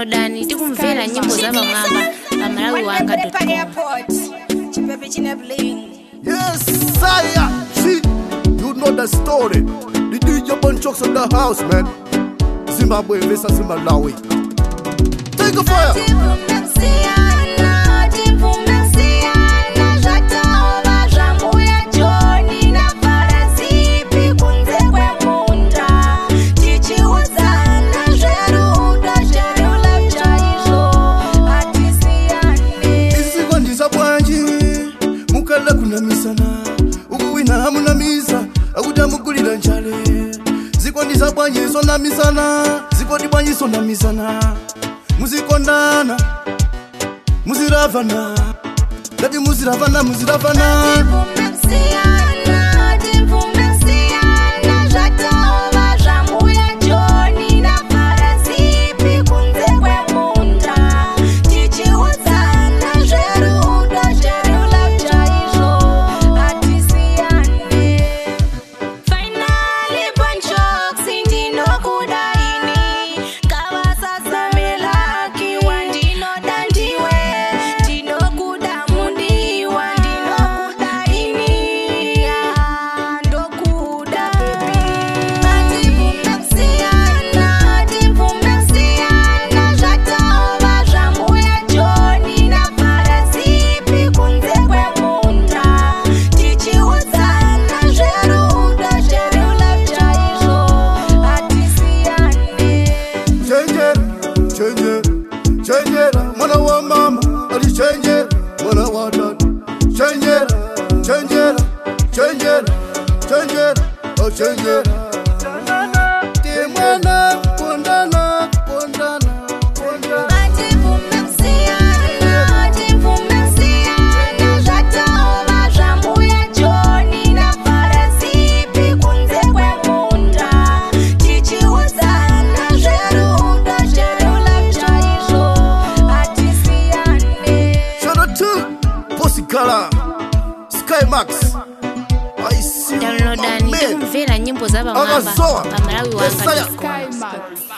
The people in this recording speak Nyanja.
downloadani tikumvera nyimbo za pamwamba pa malawi wanga Yes, sire. See, you know the story. The DJ Bunchok's in the house, man. Zimbabwe versus Malawi. Take a fire. isikwandisa bwanji mukala kunamisana ukuwina hamunamisa akuti amugulira njale zikwandisa bwanji sonamisana zikwadi bwanji sonamisana muzikondana muziravana ngati muziravana muziravana chenjera chenjera chenjera mwana wa mama ali chenjera mwana wa dada chenjera chenjera chenjera chenjera oh chenjera Tie mwana kondana kondana kondana Shout out to Bossy Gala, Sky Max. I see you, my downloadani man. tikumvera nyimbo za pamwamba Akazoa. pa malawi wanga Messiah. Sky Max.